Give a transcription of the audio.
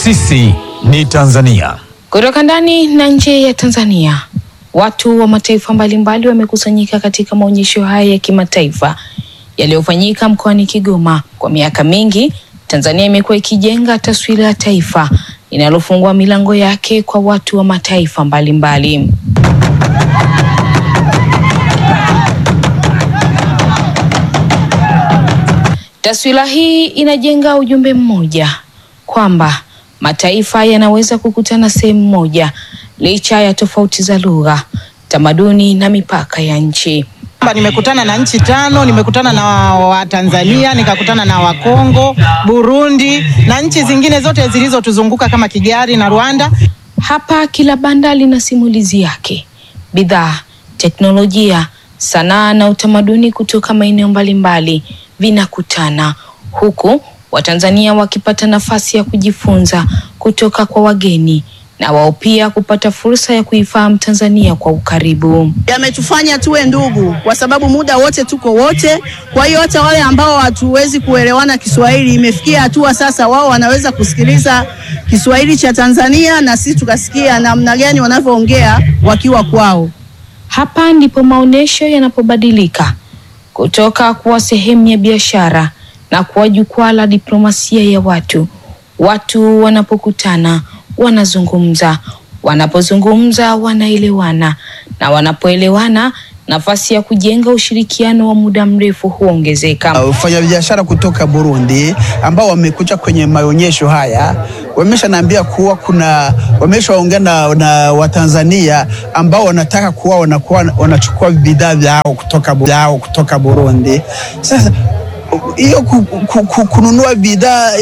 Sisi ni Tanzania. Kutoka ndani na nje ya Tanzania, watu wa mataifa mbalimbali wamekusanyika katika maonyesho haya ya kimataifa yaliyofanyika mkoani Kigoma. Kwa miaka mingi, Tanzania imekuwa ikijenga taswira ya taifa linalofungua milango yake kwa watu wa mataifa mbalimbali mbali. Taswira hii inajenga ujumbe mmoja kwamba mataifa yanaweza kukutana sehemu moja licha ya tofauti za lugha, tamaduni na mipaka ya nchi. Nimekutana na nchi tano, nimekutana na Watanzania, nikakutana na Wakongo, Burundi na nchi zingine zote zilizotuzunguka kama Kigali na Rwanda. Hapa kila banda lina simulizi yake, bidhaa, teknolojia, sanaa na utamaduni kutoka maeneo mbalimbali vinakutana huku Watanzania wakipata nafasi ya kujifunza kutoka kwa wageni na wao pia kupata fursa ya kuifahamu Tanzania kwa ukaribu. Yametufanya tuwe ndugu kwa sababu muda wote tuko wote. Kwa hiyo hata wale ambao hatuwezi kuelewana Kiswahili, imefikia hatua sasa wao wanaweza kusikiliza Kiswahili cha Tanzania na sisi tukasikia namna gani wanavyoongea wakiwa kwao. Hapa ndipo maonesho yanapobadilika kutoka kuwa sehemu ya biashara na kuwa jukwaa la diplomasia ya watu. Watu wanapokutana wanazungumza, wanapozungumza wanaelewana, na wanapoelewana nafasi ya kujenga ushirikiano wa muda mrefu huongezeka. Wafanyabiashara kutoka Burundi ambao wamekuja kwenye maonyesho haya wameshaniambia kuwa kuna wameshaongea na, na Watanzania ambao wanataka kuwa wanakuwa wanachukua bidhaa vyao kutoka, vyao kutoka Burundi. Sasa hiyo kununua bidhaa